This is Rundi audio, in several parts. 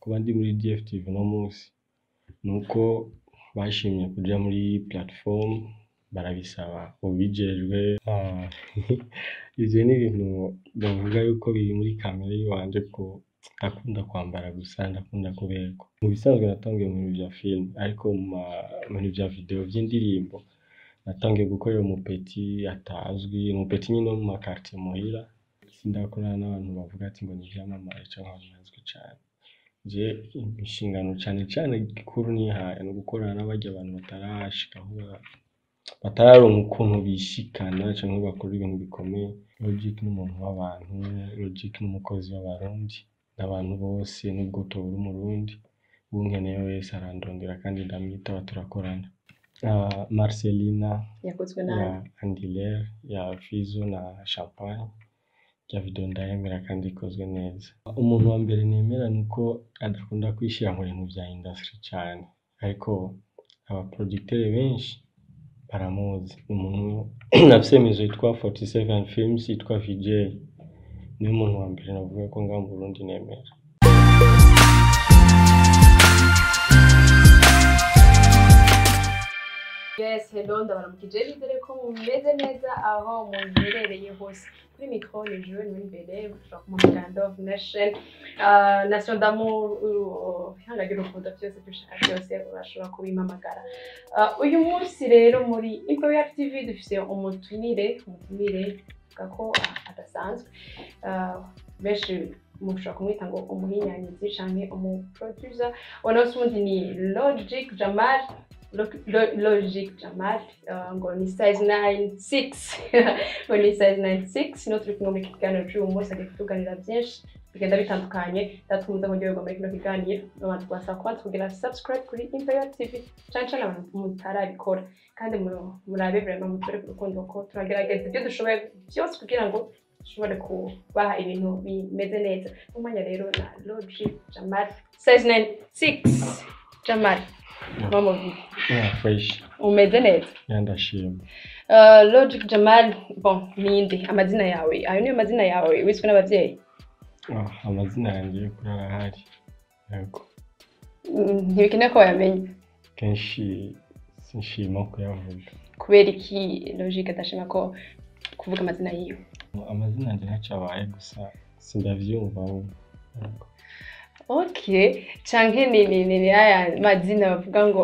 kuba ndi muri DFTV uno munsi nuko bashimye kuja muri platform barabisaba ubijejwe Ah, ivyo ni ibintu bavuga yuko biri muri kamere yiwanje ko ndakunda kwambara gusa ndakunda kuberwa mu bisanzwe natangiye mu bintu vya film ariko mu ma- mu bintu vya video vy'indirimbo natangiye gukorera umupeti atazwi umupeti nyine wo mu makartier muhira sindakorana n'abantu bavuga ati ngo ni ivyamamare canke abantu bazwi cane je inshingano cane cane gikuru nihaye ni ugukorana n'abarya abantu batarashika aho ba- batararonka ukuntu bishikana canke bakora ibintu bikomeye Logic ni umuntu w'abantu Logic ni umukozi w'abarundi n'abantu bose nubwo tubura umurundi unkeneye wese arandondera kandi ndamwitaba turakorana Ah, Marcelina yakozwe ya nabi Andiler ya Fizo na Champagne rya video ndayemera kandi ikozwe neza umuntu wa mbere nemera ni uko adakunda kwishira mu bintu vya industry cane ariko abaproducteur benshi baramuzi ni umuntu afise imizo yitwa 47 films yitwa VJ niwe muntu wa mbere navuga ko ngaha mu Burundi nemera yes hello ndabaramukije nizere ko mumeze neza aho muherereye hose kuri mikro ni jewe ni imbere ushobora kumuhamagara Dove Nation Ah, Nation d'amour uh, ihanga ry'urukundo byose dushaka byose urashobora kubimpamagara Ah, uyu munsi rero muri Imperial TV dufise umutumire umutumire avuga ko ah, adasanzwe Ah, benshi mushobora kumwita ngo umuhinyanyuzi canke umuproducer uno undi ni Logic Jamal Lo- Lo- Logic Jamal uh, ngo ni size 96 ngo ni size 96 no turi kumwe muri iki kiganiro cy'uyu munsi agiye kutuganira byinshi bigenda bitandukanye ndatumuza mu gihugu muri kino kiganiro abantu twasaba kuba tukugira subscribe kuri Imperial TV cyane cyane abantu mutarabikora kandi mu- murabe vraiment mutore ku rukundo ko turagerageza ibyo dushoboye byose kugira ngo dushobore kubaha ibintu bimeze neza umwanya rero na Logic Jamal size 96 Jamal mama yeah, fresh umeze neza yandashima Uh, Logic Jamal bon ninde amazina yawe ayo niyo mazina yawe wiswe n'abavyeyi Ah, amazina yanjye y'ukuri arahari yego Mm, ntibikenewe ko wayamenya kenshi sinshima kuyavuga kubera iki Logic adashima ko kuvuga amazina yiwe amazina yanjye ntacabaye gusa sindavyumva ubu. Yego. okay canke ni ni ni ni aya mazina bavuga ngo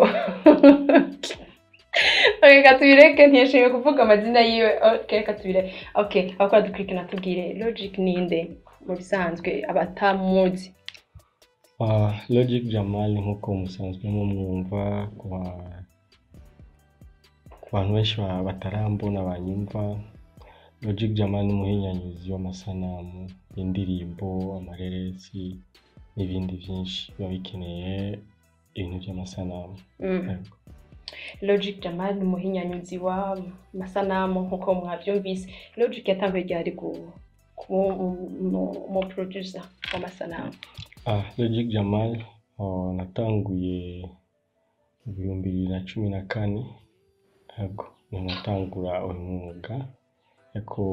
okay, reka tubireke ntiyashimye kuvuga amazina yiwe okay reka tubireke okay abakora dukurikirana tubwire Logic ninde mu bisanzwe abatamuzi Ah, Logic Jamal nk'uko musanzwe mumwumva ku ba- ku bantu benshi ba- batarambona banyumva Logic Jamal ni umuhinyanyuzi w'amasanamu y'indirimbo amareresi n'ibindi byinshi biba bikeneye ibintu by'amasanamu mm. Yego. Logic Jamal ni umuhinyanyuzi w'amasanamu nk'uko mwabyumvise Logic yatanguye ryari ku kuba umu producer w'amasanamu Ah, Logic Jamal oh, natanguye mu bihumbi bibiri na cumi na kane yego niho natangura uyu mwuga ariko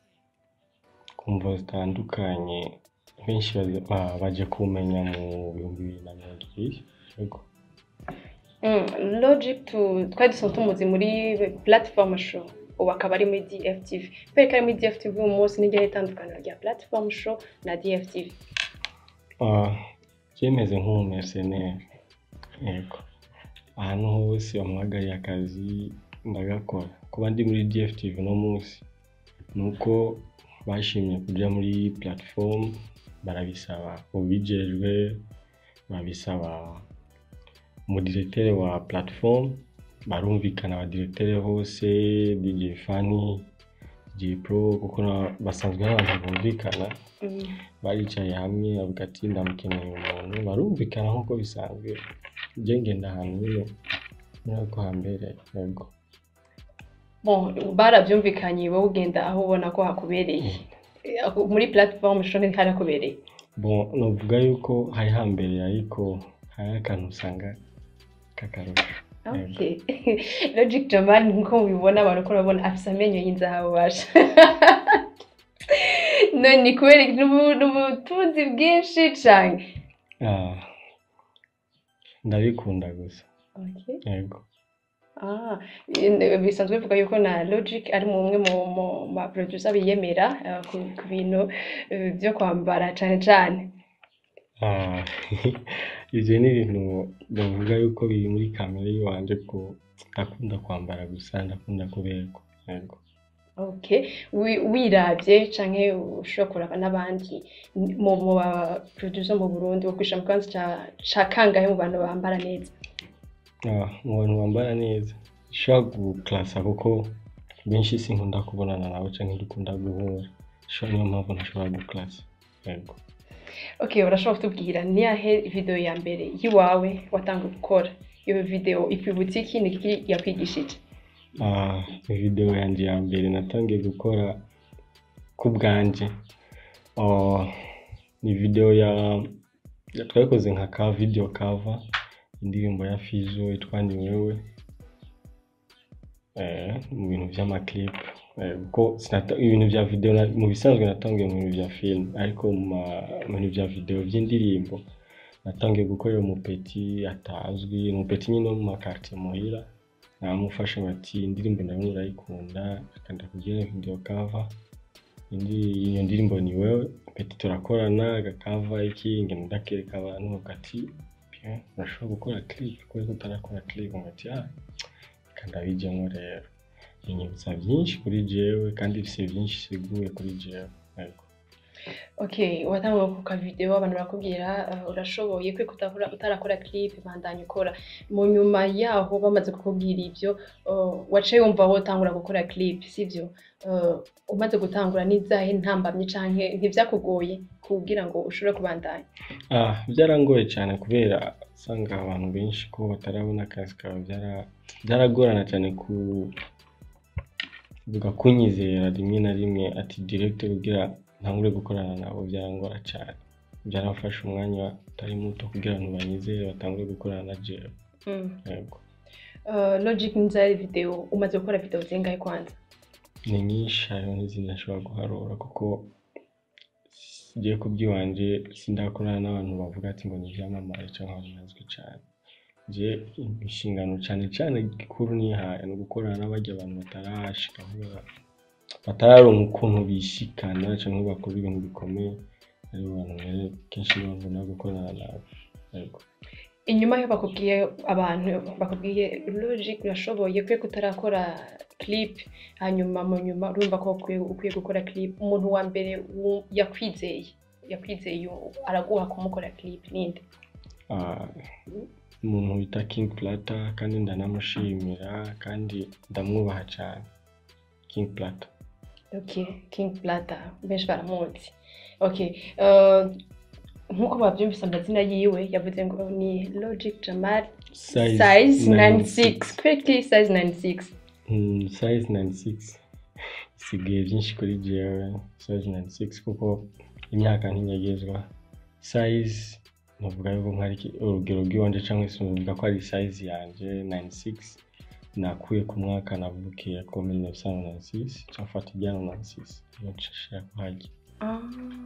ku mvo zitandukanye benshi bazi- ba- baje kumenya mu bihumbi bibiri na mirongo ibiri yego mm. Logic tu, twari dusanzwe tumuzi muri platform show ubu akaba ari muri DFTV kubera ko ari muri DFTV uyu munsi niryo itandukaniro rya platform show na DFTV Ah, byemeze nk'umumercenaire yego ahantu hose bamuhagariye akazi ndagakora kuba ndi muri DFTV uno munsi ni uko bashimye kuja muri platform barabisaba ubijejwe babisaba umudirektere wa platform barumvikana abadirektere bose DJ Fanny DJ Pro kuko na- basanzwe ari abantu bumvikana mm. baricaye hamwe bavuga ati ndamukeneye umuntu barumvikana nk'uko bisanzwe njye ngenda ahantu nyine muri ako hambere yego bon barabyumvikanye wowe ugenda aho ubona ko hakubereye Aho- muri platform show ntiharakubereye bon novuga yuko hari hambere ariko hari akantu usanga k'akarusho Okay. Logic Jamal nkuko mubibona abantu ko urabona afise amenyo y'inzahabu basha. none kubera iki? N'ubu- n'ubutunzi bwinshi cane. Ah, ndabikunda gusa Okay. yego Ah, in- bisanzwe bivuga yuko na Logic ari mu umwe mu mu ma producer biyemera eh, ku ku bintu eh, byo kwambara cane cane Ah, ivyo ni ibintu bavuga yuko biri muri kamere yiwanje ko ndakunda kwambara gusa ndakunda kuberwa yego Okay, wi- wiravye canke ushobora kuraba n'abandi n- mu mu ba producer mu Burundi wo kwishira mu kibanza ca ca kangahe mu bantu bambara neza Ah, mu bantu bambara neza nshobora guklasa kuko benshi sinkunda kubonana nabo canke dukunda guhura sho niyo mpamvu ntashobora guklasa yego Okay, urashobora kutubwira ni yahe video ya mbere yiwawe watanguye gukora iyo video ikwibutsa iki ni iki yakwigishije Ah, video yanje ya mbere natangiye gukora ku bwanje Ah, ni video ya ya- twayikoze nka ka video cover indirimbo ya Fizo yitwa ni wewe eh, mu bintu vy'amaclip eh, kuko sinata- ibintu vya video na- mu bisanzwe natangiye mu bintu vya film ariko mu ma- mu bintu vya video vy'indirimbo natangiye gukorera umupeti atazwi umupeti nyine wo mu makartier muhira namufashe bati indirimbo nawe urayikunda akanda kugira video cover indi iyo ndirimbo ni wewe peti turakorana agakava iki ngenda ndakereka abantu ati bien urashobora gukora clip kubera utarakora clip ngati ah reka ndabijyemo rero binyibutsa byinshi kuri jewe kandi bifise byinshi siguye kuri jewe yego Okay, watanguye ku ka video abantu barakubwira uh, urashoboye kwe kutakora utarakora clip bandanya ukora mu nyuma yaho bamaze kukubwira ivyo uh, waciye wumva wotangura gukora clip sivyo uh, umaze gutangura n'izahe ntambamye canke ntivyakugoye kugira ngo ushobore kubandanya Ah, byarangoye cyane kubera usanga abantu benshi ko batarabona akazi kawe byara- byaragorana cyane ku vuga kunyizera rimwe na rimwe ati direct kugira ntangure gukorana nabo byarangora cyane byaramfashe umwanya utari muto kugira ngo banyizere batangure gukorana na jewe mm. yego uh, Logic nzari video umaze gukora video zingahe kwanza ni nyinshi hariho n'izindi ntashobora guharura kuko ngiye kubyiwanje sindakorana n'abantu bavuga ati ngo ni ibyamamare cyangwa abantu bazwi cyane nje inshingano cyane cyane gikuru nihaye ni ugukorana n'abajya abantu batarashika aho ba- batararonka ukuntu bishikana cyangwa bakora ibintu bikomeye aribo bantu rero kenshi nibo nkunda gukorana nabo yego inyuma yo bakubwiye abantu bakubwiye Logic urashoboye kwe kutarakora clip hanyuma mu nyuma urumva ko ukwiye ukwiye gukora clip umuntu wa mbere wu- yakwizeye yakwizeye araguha kumukora clip ninde Ah, umuntu wita King Plata kandi ndanamushimira kandi ndamwubaha cyane King Plata okay King Plata benshi baramuzi okay uh, nkuko babyumvise amazina yiwe yavuze ngo ni Logic Jamal size 96 quickly size 96 Mm, size 96 isigaye byinshi kuri jewe size 96 kuko imyaka ntinyagezwa size navuga yuko nkari ki- urugero rw'iwanje cyangwa se navuga ko ari size yanje 96 nakuye ku mwaka navukiye ko 1996 cyafata ijyana 96 iyo nshashira kuhajya Ah,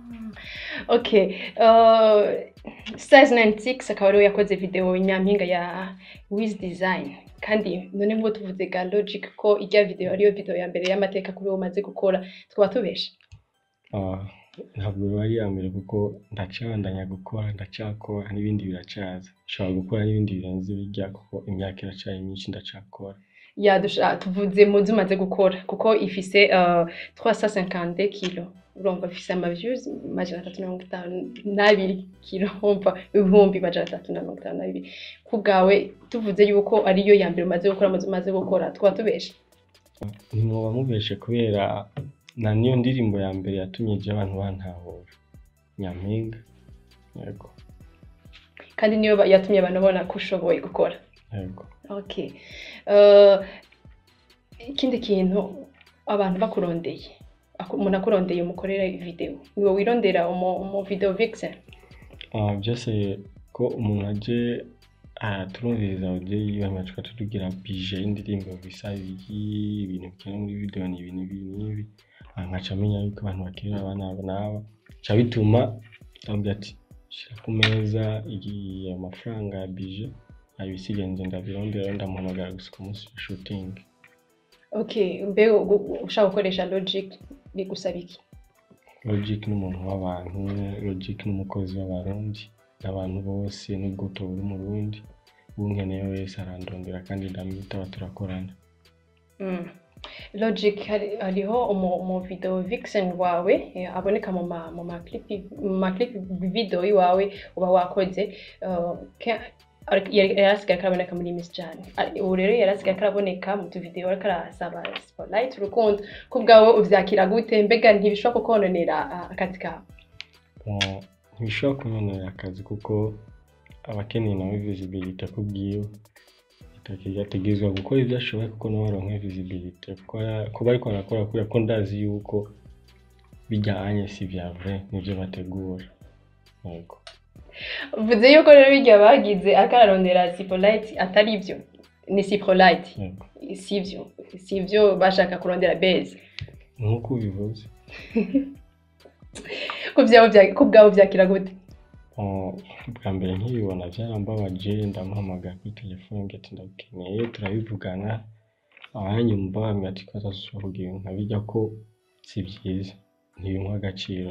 okay. Uh, size 96 akaba ariwe yakoze video nyampinga ya Wiz Design kandi none nk'uko tuvuze ga Logic ko ijya video ariyo video ya mbere y'amateka kuri wowe umaze gukora twaba tubeshe Ah, ntabwo biba ari iya mbere kuko ndacabandanya gukora ndacakora n'ibindi biracaza nshobora gukora n'ibindi birenze bijya kuko imyaka iracyari myinshi ndacakora yadusha tuvuze mu zo umaze gukora kuko ifise uh, 352 kilo urumva ifise ama views majana atatu na mirongo itanu n'abiri kilo umva ibihumbi majana atatu na mirongo itanu n'abiri ku bwawe tuvuze yuko ariyo ya mbere umaze gukora mu zo umaze gukora twaba tubeshe ntimwoba mubeshe kubera na niyo ndirimbo ya mbere yatumye ijya abantu bantahura nyampinga yego kandi niyo ba- yatumye abantu babona ko ushoboye gukora yego okay uh, ikindi kintu abantu bakurondeye aku- umuntu akurondeye umukorera video niwe wirondera umu, umu video vixen Ah, byose ko umuntu aje araturumviriza ababyeyi bamacuka tutugira bije y'indirimbo bisa biki ibintu bikenewe muri video ni ibi n'ibi n'ibi Ah, nkaca amenya yuko abantu bakiri abana aba n'aba ca bituma ndamubwira ati shira ku meza igiye amafaranga ya bije abisigaye nje ndabirondera ndamuhamagara gusa ku munsi wa shooting okay mbe gu- ushaka gukoresha logic bigusaba iki logic n'umuntu w'abantu logic n'umukozi w'abarundi n'abantu bose n'ubwuto buri umurundi unkeneye wese arandondera kandi ndamwitaba turakorana Mm. Logic hari- hariho umu, umu video vixen wawe eh, aboneka mu ma mu ma clip mu ma clip video iwawe uba wakoze uh, ke- ar- yari yari asigaye karaboneka muri Miss Jane Ari- ubu rero yari asigaye karaboneka mu tuvideo ariko arasaba spotlight urukundo ko bwawe uvyakira gute mbega ntibishobora kukononera ah, akazi kawe Bon, ntibishobora kunyonera akazi kuko abakeneye nawe visibility kubwiwe yategerezwa gukora ibyo ashoboye kuko nawe aronke visibility kuko ara- kuba ariko arakora kubera ko ndazi yuko bijyanye si vya vrai nivyo bategura yego uvuze yuko rero bijya bagize akararondera spotlight atari byo ni spotlight yego sivyo sivyo bashaka kurondera base nk'uko ubivuze ku byawe bya- ku bwawe byakira gute Bon, bwa mbere nkibibona byarambabaje ndamuhamagara kuri telefone ngo ati ndagukeneye turabivugana abanyumva bambwira ati ko atazashobora kugira ibintu nkabijya ko si byiza ntibimpa agaciro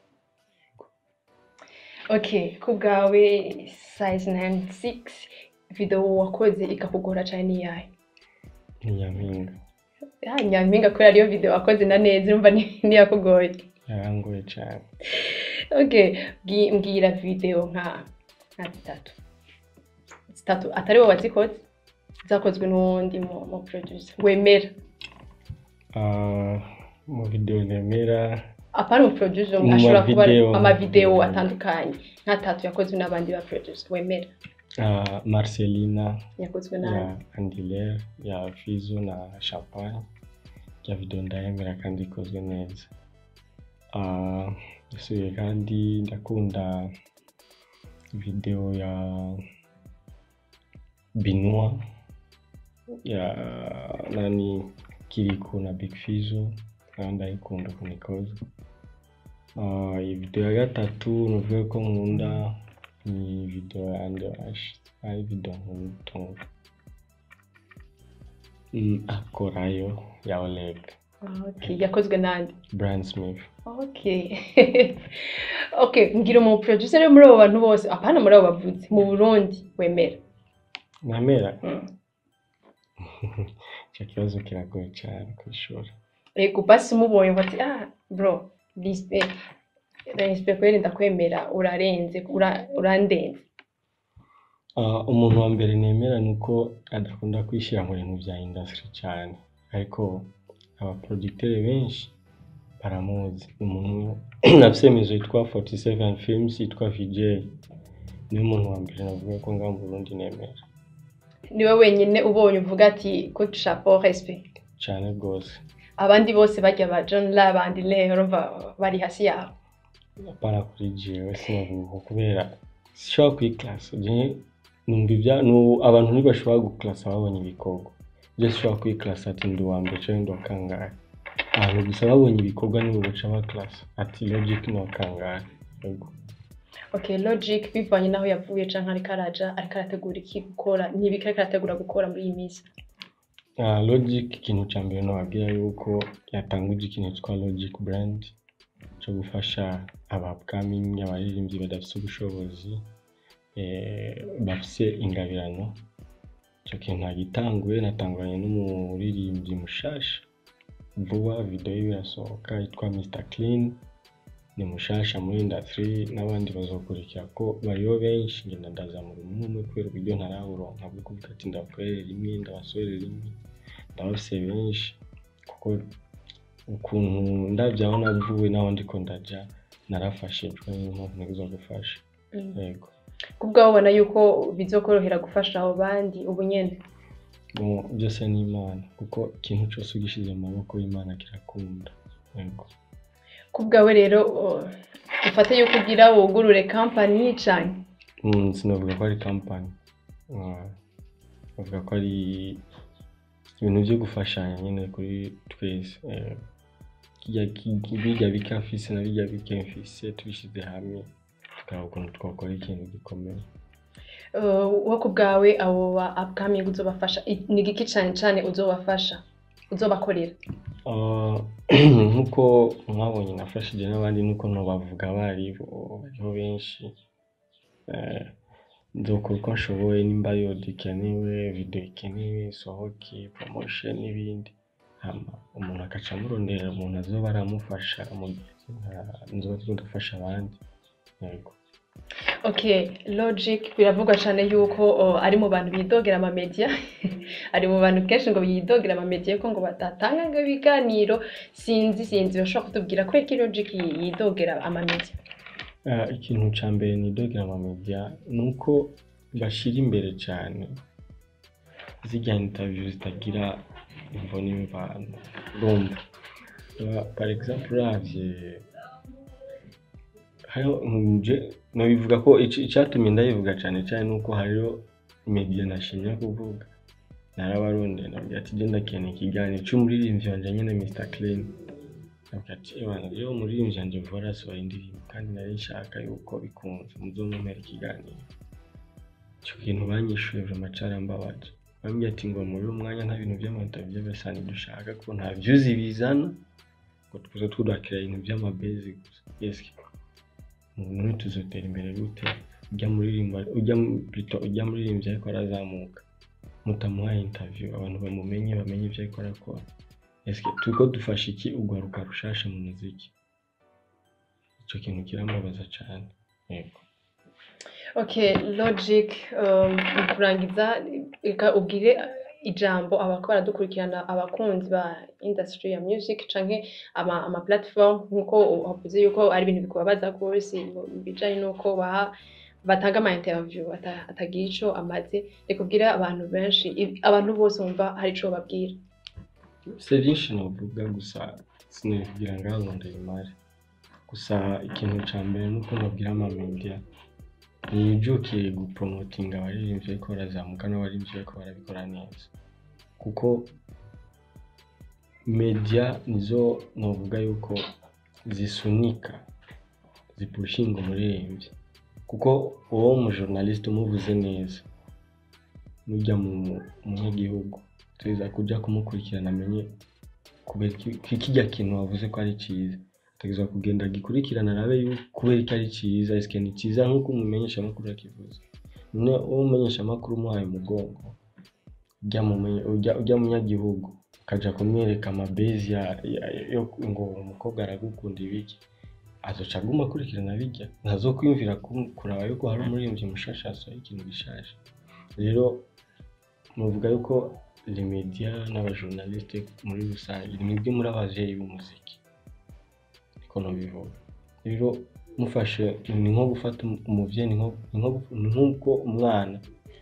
okay ku bwawe size 96 video wakoze ikakugora cyane ni yahe ni nyampinga ya nyampinga kubera ariyo video wakoze na neza urumva ni- niyakugoye yarangoye cyane okay bwi- mbwira video nka nka zitatu zitatu atari wowe wazikoze zakozwe n'uwundi mu mu producer wemera Ah, mu video nemera apana umu producer Mu ashobora kuba ari mavideo. amavideo atandukanye nk'atatu yakozwe n'abandi ba producer wemera ah, marcelina yakozwe ya n'abandi andilere ya fizo na champagne ya video ndayemera kandi ikozwe neza Ah, yasubiye kandi ndakunda video ya binua ya nani kiriku na big fizo nayo ndayikunda ukuntu ikoze Ah, iyi video ya gatatu nuvuga ko nkunda ni video ya Anderash ari video nkunda Mm, akorayo ya Oleg okay yakozwe n'andi Brian Smith okay okay mbwira umu producer rero muri abo bantu bose apana muri abo bavuzi mu Burundi wemera nemera Mm. icyo kibazo kiragoye cyane kwishura ego basi umubonye ngo ati ah bro respect respect kweri ndakwemera urarenze ura- urandenze Ah, umuntu wa mbere nemera ni uko adakunda kwishyira mu bintu bya industry cyane ariko abaproducteur benshi baramuzi ni umuntu nafise imizo yitwa 47 films yitwa VJ niwe muntu wa mbere navuga ko ngaho mu Burundi nemera niwe wenyine ubonye uvuga ati ko chapeau respect cyane rwose abandi bose bajya ba John La bandi le urumva bari hasi yaho apana kuri jewe sinavuga kubera sishobora kwiklasa je numva ibya nu abantu ntibashobora guklasa babonye ibikorwa je sishobora kwiklasa ati ndi uwa mbere canke ndi uwa kangahe abantu gusa babonye ibikorwa nibo baca baklasa ati logic ni uwa kangahe yego okay logic bivanye naho yavuye canke ariko araja ariko arategura iki gukora n'ibiki ariko arategura gukora muri iyi minsi Ah, logic ikintu cya mbere nababwira yuko yatanguje ikintu cyitwa logic brand cyo gufasha aba upcoming abaririmbyi badafite ubushobozi eh, bafise ingabirano icyo kintu nagitanguye natanguranye n'umuririmbyi mushasha vuba video yiwe irasohoka yitwa Mr Clean ni mushasha muri industry n'abandi bazokurikira ko bariho benshi ngenda ndazamura umwe umwe kubera uburyo ntaraburonka bwo kuvuga ati ndabakorere rimwe ndabasorere rimwe ndabafise benshi kuko ukuntu ndabyaho navuwe naho ndiko ndaja narafashijwe niyo mpamvu ntegerezwa gufasha yego kubwaho ubona yuko bizokorohera gufasha abo bandi ubu nyene Bon, byose ni imana kuko ikintu cyose ugishize mu maboko y'imana kirakunda yego kubwawe rero uh, ufate yuko ugira wugurure company cane Mm, sinavuga ko ari kampani bavuga ko ari ibintu byo gufashanya nyine kuri twese eh, kirya ki- birya bike mfise na birya bike mfise tubishyize hamwe tukaraba ukuntu twakora ikintu gikomeye Uh, wo ku bwawe abo ba upcoming uzobafasha i- ni igiki cane cane uzobafasha uzobakorera Ah, nk'uko mwabonye nafashije n'abandi nuko ntobavuga abaribo bariho benshi Eh, nzokora uko nshoboye nimba yodi ikenewe video ikenewe isohoke promotion n'ibindi hama umuntu agaca amurondera umuntu azoba aramufasha mu gihe nka- nzoba turiko ndafasha abandi yego okay logic biravugwa cane yuko uh, ari mu bantu bidogera amamedia ari mu bantu kenshi ngo bidogera amamedia yuko ngo batatanga ngo ibiganiro sinzi sinzi bashobora kutubwira kubera ko logic yidogera amamedia Ah, ikintu ca mbere nidogera amamedia ni uko bashira imbere cane zirya interview zitagira imvo n'imvano urumva Ah, par exemple uravye hariho nje nobivuga ko ici- icatumye ndabivuga cane cane nuko hariho media nashimye kuvuga narabarondeye nabwira ati je ndakeneye ikiganiro c'umuririmbyi wanje nyene Mr Clean Ndavuga ati ebana rero umuririmbyi wanje vuba arasohora indirimbo kandi nari nshaka yuko bikunze muzomumpera ikiganiro ico kintu banyishuye vraiment carambabaje bambwiye ati ngo muri uyu mwanya nta bintu vy'amantaviyo bisa ntidushaka ko nta views bizana ngo tuze twubakira ibintu vy'amabezi gusa yes none tuzotera imbere gute ujya muririmba ujya plutôt ujya muririmbyi ariko arazamuka mutamuhaye interview abantu bamumenye bamenye ivyo ariko arakora Est-ce que turiko dufasha iki urwaruka rushasha mu muziki ico kintu kirambabaza cane yego okay logic um, mu kurangiza reka ubwire ijambo abako baradukurikirana abakunzi ba industry ya music canke ama, ama platform nkuko wavuze yuko ari ibintu bikubabaza rwose mu bijanye nuko baha batanga ama interview ata- atagira ico amaze reka ubwire abantu benshi i- abantu bose bumva hari ico babwira si vyinshi novuga gusa sinobivugira ngaho ngo ndabimare gusa ikintu ca mbere nuko nobwira amamedia nijukiye gupromotinga abaririmbyi bariko barazamuka n'abaririmbyi bariko barabikora neza kuko media nizo novuga yuko zisunika zipushinga umuririmbyi kuko uwo umujournaliste umuvuze neza nujya mu munyagihugu tuza kuja kumukurikirana amenye kubera iki kijya kintu wavuze ko ari cyiza ategerezwa kugenda agikurikirana arabe yuko kubera ko ari cyiza ese ni cyiza nk'uko umumenyesha amakuru yakivuze none uwo umumenyesha amakuru umuhaye umugongo ujya mu menye- ujya ujya mu munyagihugu ukaja kumwereka amabezi ya- ya- yo ngo umukobwa aragukunda ibiki azoca aguma akurikirana bijya ntazokwiyumvira ku- kuraba yuko hari umuririmbyi mushasha yasohoye ikintu gishaje rero muvuga yuko les media n'abajournaliste muri rusange ni mwebwe muri abavyeyi b'umuziki niko nobivuga rero mufashe ni nko gufata umu- umuvyeyi ni nko- ni nko- ni nk'uko umwana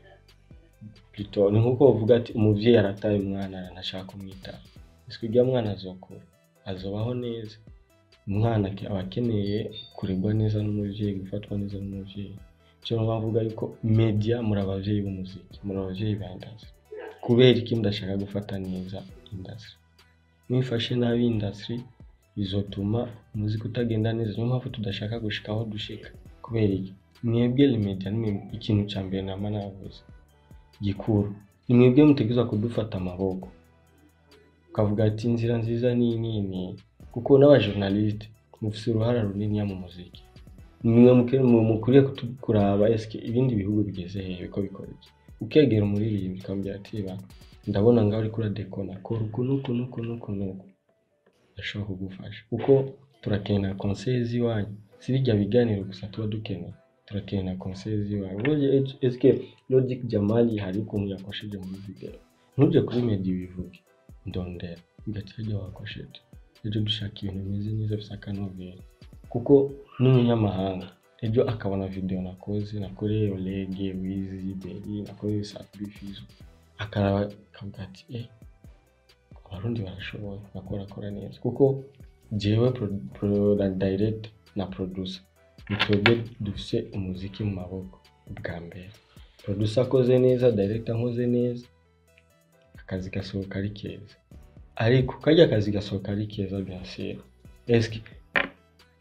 plutôt ni nk'uko bavuga ati umuvyeyi arataye umwana aranashaka kumwitaho ese ujya mwana azokura azobaho neza umwana ake- aba akeneye kuregwa neza n'umuvyeyi gufatwa neza n'umuvyeyi cyo bavuga yuko media muri abavyeyi b'umuziki muri abavyeyi ba industry kubera iki mudashaka gufata neza industry mwifashe nabi industry bizotuma umuziki utagenda neza niyo mpamvu tudashaka gushika aho dushika kubera iki mwebwe les media ni mwe- ikintu ca mbere nama navuze gikuru ni mwebwe mutegerezwa kudufata amaboko ukavuga ati inzira nziza ni iyi n'iyi n'iyi kuko n'abajournaliste mufise uruhara runiniya mu muziki nimwe muke- mu- mukwiriye kutu- kuraba eske ibindi bihugu bigeze hehe ko bikora iki ukegera umuririmbyi ukamubwira ati "Ba, ndabona ngaho uriko uradekona kora uku n'uku n'uku n'uku n'uku ashobora kugufasha kuko turakenera conseil z'iwanyu si bijya biganiro gusa tuba dukeneye turakenera conseil z'iwanyu Ubuye es- eske logic jamali hari ukuntu yakosheje muri video ntuje kuri media ubivuge ndondera ugati hirya wakosheje ejo dushaka ibintu bimeze neza bisa akanovera kuko n'umunyamahanga ejo akabona video nakoze nakoreye olege wizi beri nakoreye safi fizo akaraba akavuga ati eh abarundi barashoboye bakora akora neza kuko jewe pro, pro, na direct na producer ni twebwe dufise umuziki mu maboko bwa mbere producer akoze neza director akoze neza akazi gasohoka ari keza ariko kajya akazi gasohoka ari keza bien sûr eske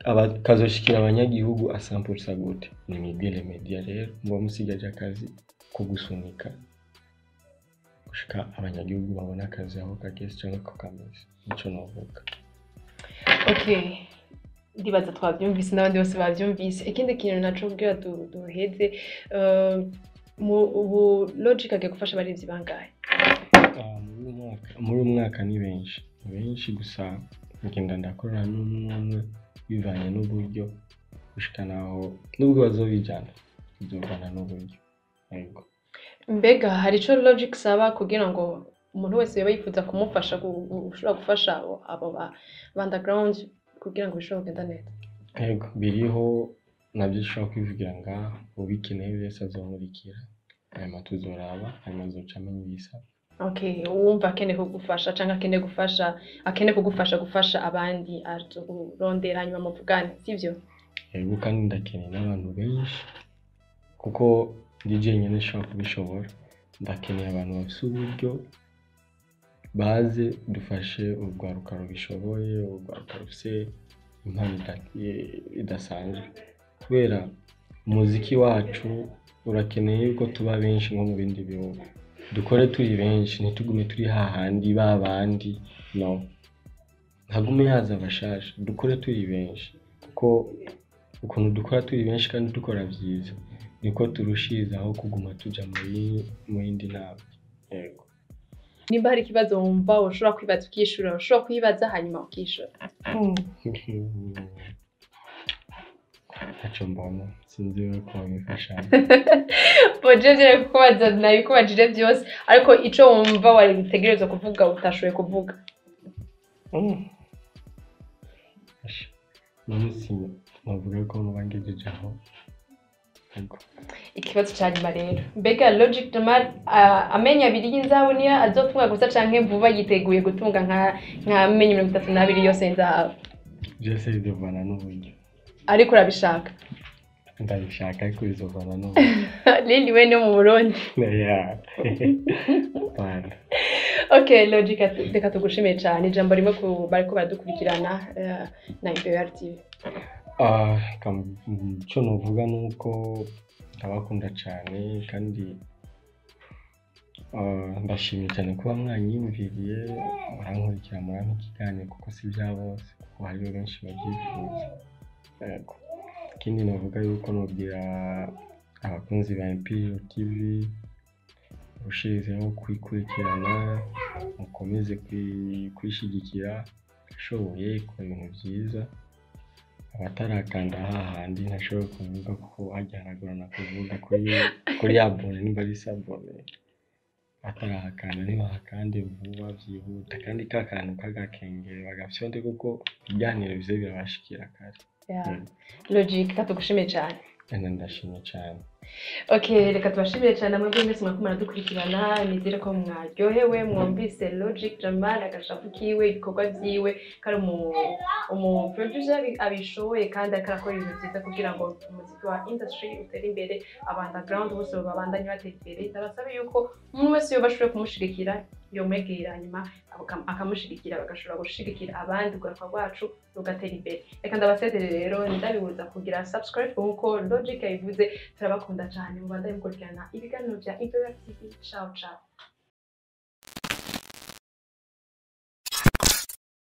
aba- kazoshikira abanyagihugu asampulsa gute ni migere media rero muba musigaje akazi ko gusunika gushika abanyagihugu babona akazi aho kageze canke ko kameze nico novuga okay ndibaza twabyumvise n'abandi bose babyumvise ikindi kintu naco kugira du- duheze eh, mu ubu logic agiye gufasha abarinzi bangahe Ah, muri uyu mwaka muri uyu mwaka ni benshi ni benshi gusa ngenda ndakorana n'umwe umwe bivanye n'uburyo gushika naho nubwo bazobijana bizovana n'uburyo yego mbega hari ico logic saba kugira ngo umuntu wese yoba yifuza kumufasha gu- gu- ushobora gufasha abo- abo ba ba underground kugira ngo bishobore kugenda neza yego biriho nabyo ushobora kwivugira ngaha ubikeneye wese azomurikira hanyuma tuzoraba hanyuma azoca amenya ibisaba okay uwumva akeneye kugufasha canke akeneye gufasha akeneye kugufasha gufasha abandi arondera hanyuma muvugane sivyo yego kandi ndakeneye n'abantu benshi kuko ndi jenyine nshobora kubishobora ndakeneye abantu bafise uburyo baze dufashe urwaruka rubishoboye urwaruka rufise impano ida- i- idasanzwe kubera umuziki wacu urakeneye yuko tuba benshi nko mu bindi bihugu dukore turi benshi ntitugume turi hahandi ba bandi no ntagume haza abashasha dukore turi benshi kuko ukuntu dukora turi benshi kandi dukora byiza niko turushirizaho kuguma tuja muri mu yindi ntambwe yego nimba hari ikibazo wumva ushobora kwibaza ukishura ushobora kwibaza hanyuma ukishura ntacyo mbona sinzi we ko wabifasha boje vyo kukubaza nabikubajije vyose ariko ico wumva wari utegerezwa kuvuga utashoboye kuvuga n'umunsi navuga ko nubangejeje aho yego ikibazo ca nyuma rero mbega logic jamal uh, amenya abiri y'inzahabu niyo azotunga gusa canke vuba yiteguye gutunga nka nka menye mirongo itatu n'abiri yose y'inzahabu byose bizovana n'uburyo ariko urabishaka ndabishaka ariko bizovana n'uburyo lili we no mu burundi ya Bana. okay logic atu- reka tugushimiye cane ijambo rimwe ku bariko baradukurikirana eh, na imperial tv Ah, kam- mm, icyo nuvuga ni uko ndabakunda cyane kandi ah, ndashimye cyane kuba mwanyiyumviriye murankurikira murampa ikiganiro kuko si bya bose kuko hariho benshi babyifuza Yego. ikindi navuga yuko nubwira abakunzi ba imperial tv murushirizeho kuyikurikirana mukomeze kuyi- kuyishyigikira ishoboye ikora ibintu byiza abatarakanda hahandi ntashobora kuvuga kuko hajya haragorana kuvuga kuri kuri ya bone nimba ari sabone batarahakanda ntibahakande vuba byihuta kandi ka kantu k'agakengere bagafyonde kuko ibiganiro bize birabashikira kare Yeah. Mm. logic reka tugushimiye cane kandi ndashimye cyane okay reka tubashimire cyane mwebwe mwese mwariko muradukurikirana nizere ko mwaryohewe mwumvise logic jamal agashapu kiwe ibikorwa vyiwe kari umu umu producer abishoboye kandi ariko arakora ibintu vyiza kugira ngo umuziki wa industry utere imbere aba underground bose babandanye batera imbere ndabasaba yuko umuntu wese yoba ashoboye kumushigikira yomwegera hanyuma akam- akamushigikira bagashobora gushigikira abandi urwaruka rwacu rugatera imbere reka ndabasezere rero ndabibuza kugira subscribe nkuko logic yabivuze turabakunda cyane mubandanye mukurikirana ibiganiro bya imperial tv ciao ciao